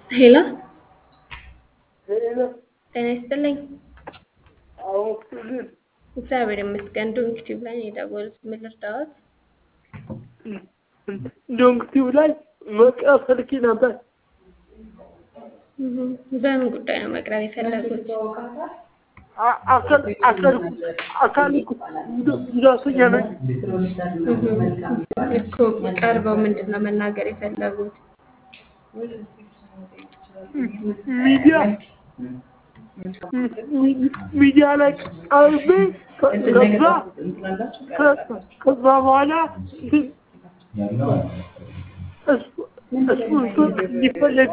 ሄሎ ሄሎ ጤና ይስጥልኝ። አወኩልን እግዚአብሔር ይመስገን። ዶንክ ቲዩብ ላይ ነው የደወሉት። ምን ልርዳዎት? ዶንክቲቭ ላይ መቅረብ ፈልጌ ነበር። እህ፣ በምን ጉዳይ ነው መቅረብ የፈለጉት? አ- አካል አካል አካል ጉዳተኛ ነኝ። እህ፣ እኮ ቀርበው ምንድን ነው መናገር የፈለጉት? ሚዲያ ሚ- ሚዲያ ላይ ቀርቤ ከ- ከዛ ከ- ከዛ በኋላ እሱ እሱ እሱ እንዲፈለግ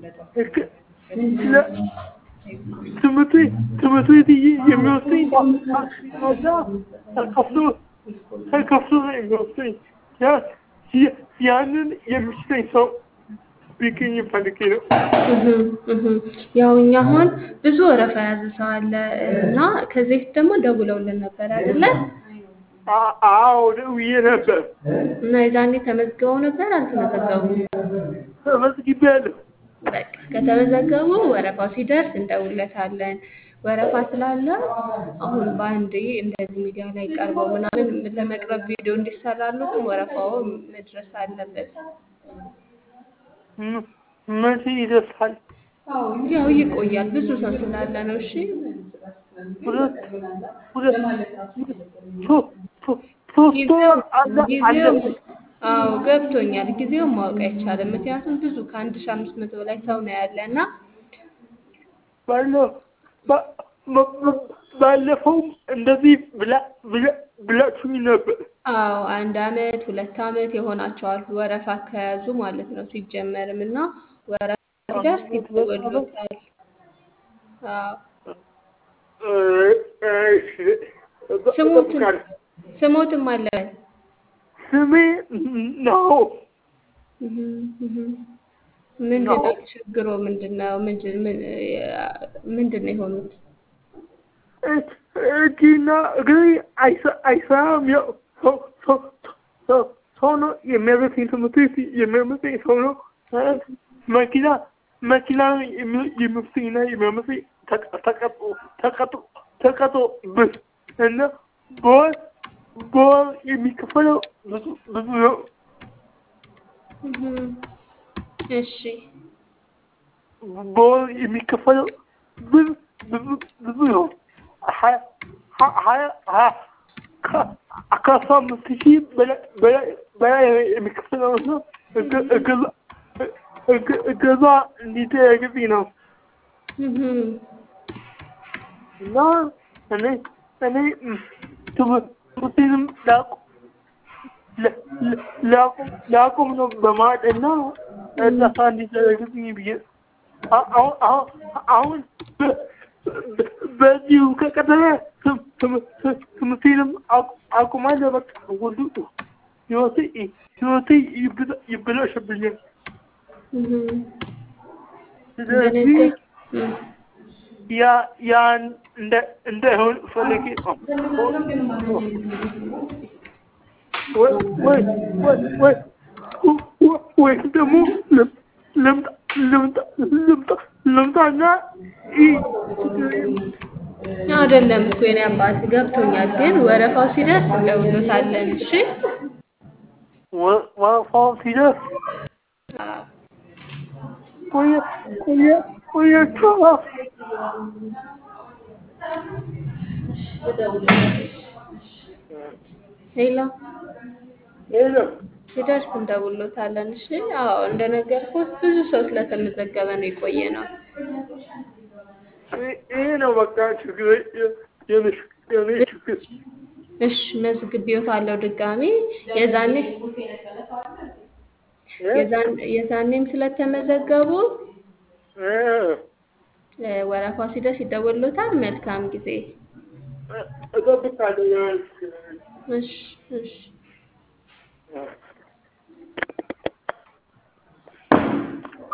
ለ- ትምህርት ቤት ትምህርት ቤት እየ- የሚወስደኝ ከዛ ተከፍሎ ተከፍሎ ነው የሚወስደኝ። ያ- ያ- ያንን የሚችለኝ ሰው ቢገኝ ፈልጌ ነው። እህ፣ እህ። ያው እኛ አሁን ብዙ ወረፋ የያዘ ሰው አለ እና ከዚህ በፊት ደግሞ ደውለውልን ነበር አይደለ? አ- አዎ ደውዬ ነበር። እና የዛኔ ተመዝግበው ነበር አልተመዘገቡም? ተመዝግቤያለሁ። በቃ ከተመዘገቡ ወረፋው ሲደርስ እንደውለታለን። ወረፋ ስላለ አሁን በአንዴ እንደዚህ ሚዲያ ላይ ቀርበው ምናምን ለመቅረብ ቪዲዮ እንዲሰራሉት ወረፋው መድረስ አለበት። ም- መቼ ይደርሳል? ያው ይቆያል፣ ብዙ ሰው ስላለ ነው። እሺ ሁለት ሁለት ሶ- ሶ- ሶስት ወር አለ ጊዜው አለፈ። አዎ ገብቶኛል። ጊዜውን ማወቅ አይቻልም፣ ምክንያቱም ብዙ ከአንድ ሺህ አምስት መቶ በላይ ሰው ነው ያለ እና ባለ- ባ- ባ- ባ- ባለፈውም እንደዚህ ብላ- ብላ- ብላችሁኝ ነበር። አዎ አንድ አመት ሁለት አመት የሆናቸዋል ወረፋ ከያዙ ማለት ነው ሲጀመርም እና ወረፋ ሲደርስ ይደወሉታል። አዎ እ- እሺ፣ ስሙትን እጠብቃለሁ። ስሞትም አለ ስሜ ነው እህ፣ እህ። ምንድን ነው ችግሮ? ምንድን ነው ምንድን ምን- ምንድን ነው የሆኑት? እጅ- እጅና እግሬ አይሰ- አይሰራም። ያው ሰው ሰው ሰው ሰው ነው የሚያመጣኝ ትምህርት ቤት የሚያመጣኝ ሰው ነው። ማለት መኪና መኪና የሚ- የሚወስደኝና የሚያመጣኝ ተቀ- ተቀጥሮ ተቀጥሮ ተቀጥሮበት እና በወር በወር የሚከፈለው ብዙ ብዙ ነው። እህ፣ እሺ በወር የሚከፈለው ብዙ ብዙ ብዙ ነው። ሀያ ሀ- ሀያ ሀያ ከ- ከአስራ አምስት ሺህ በላይ በላይ በላይ የሚከፈለው ነው። እገ- እገዛ እገ- እገዛ እንዲደረግልኝ ነው እህ፣ እና እኔ እኔ ም፣ ትምህርት- ትምህርቴንም ላቁ- ላ- ላ- ላቁም ላቁም ነው በማለት እና እርዳታ እንዲደረግልኝ ብዬ አ- አሁን አሁን አሁን በ- በ- በዚሁ ከቀጠለ ትም- ትም- ትም- ትምህርቴንም አቁ- አቁማለሁ። በቃ ሁሉ ህይወቴ ህይወቴ ይበላ- ይበላሽብኛል። እህ። ስለዚህ በነገር እህ። ያ ያን እንደ እንዳይሆን ፈልጌ ነው። ወይ ወይ ወይ ወይ ወይ ወይ ደግሞ ልም- ልምጣ ልምጣ ልምጣ ልምጣና ይ- አይደለም እኮ የኔ አባት ገብቶኛል፣ ግን ወረፋው ሲደርስ እንደውሎታለን። እሺ ወ- ወረፋው ሲደርስ አዎ። ቆየ ቆየ ቆየችው ሌላ ሄሎ ሲደርስ እንደውሎታለን። እሺ አዎ፣ እንደነገርኩት ብዙ ሰው ስለተመዘገበ ነው የቆየ ነው። ይሄ ነው በቃ ችግር የኔ የኔ ችግር እሺ መዝግቤዎታለሁ ድጋሚ የዛኔ የዛን- የዛኔም ስለተመዘገቡ እ እ፣ ወረፋው ሲደርስ ይደወሎታል። መልካም ጊዜ። እጠብቃለሁ። እሺ እሺ ያ-